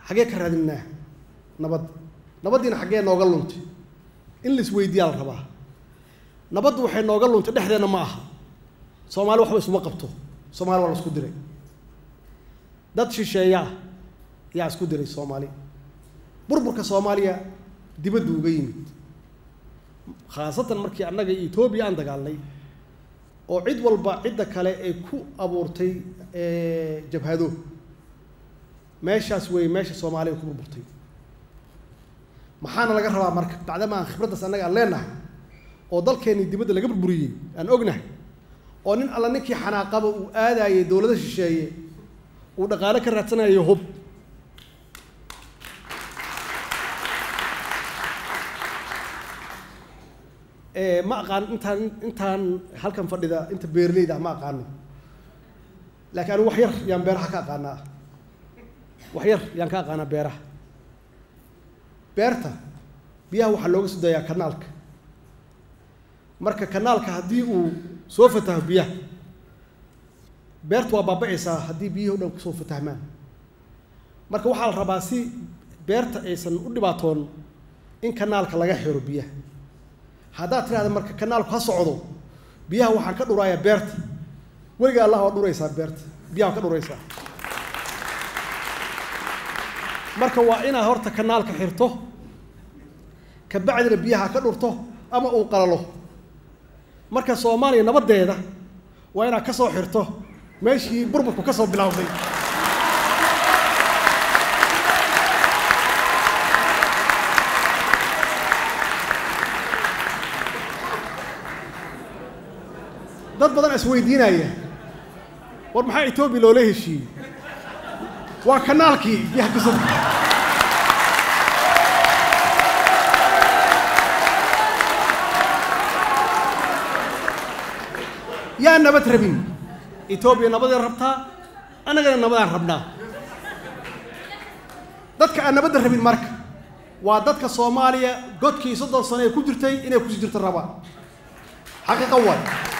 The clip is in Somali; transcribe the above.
xaggee ka raadinaa nabad nabaddiina xaggee nooga luntay in la isweydiiyaa la rabaa nabaddu waxay nooga luntay dhexdeenna ma aha soomaali waxba isuma qabto soomaali waa la isku diray dad shisheeya ah yaa isku diray soomaali burburka soomaaliya dibaddu uga yimid khaasatan markii annaga iyo etoobiya aan dagaalnay oo cid walba cidda kale ay ku abuurtay jabhado meeshaas weeye meesha soomaaliya ku burburtay maxaana laga rabaa marka bacdama aan khibraddaas annaga aan leenahay oo dalkeennii dibadda laga burburiyey aan ognahay oo nin alla ninkii xanaaqaba uu aadaayay dowlado shisheeye uu dhaqaale ka raadsanayo hub ma aqaan intaan intaan halkan fadhida inta beerleyda ah ma aqaano laakiin anigu wax yar yaan beeraha ka aqaanaa wax yar yaan ka aqaanaa beeraha beerta biyaha waxaa looga soo dayaa kanaalka marka kanaalka haddii uu soo fataho biyaha beertu waa baaba'aysaa haddii biyihii o dhan kusoo fatahmaan marka waxaa la rabaa si beerta aysan u dhibaatoon in kanaalka laga xiro biyaha haddaad tidhahda marka kanaalku ha socdo biyaha waxaan ka dhurayaa beerta weliga allah waa dhuraysaa beerta biyaha waa ka dhuraysaa marka waa inaad horta kanaalka xirto kabacdina biyaha ka dhurto ama uu qalalo marka soomaaliya nabaddeeda waa inaad ka soo xirto meeshii burburku ka soo bilowday dad badan is weydiinaya war maxaa etoobiya loola heshiiyey waa kanaalkii biyaha kusoo yaa nabad rabin etoobiya nabaday rabtaa annagana nabadaan rabnaa dadka aan nabadda rabin marka waa dadka soomaaliya godkii soddon sano ee ku jirtay inay kusii jirto rabaan xaqiiqa waay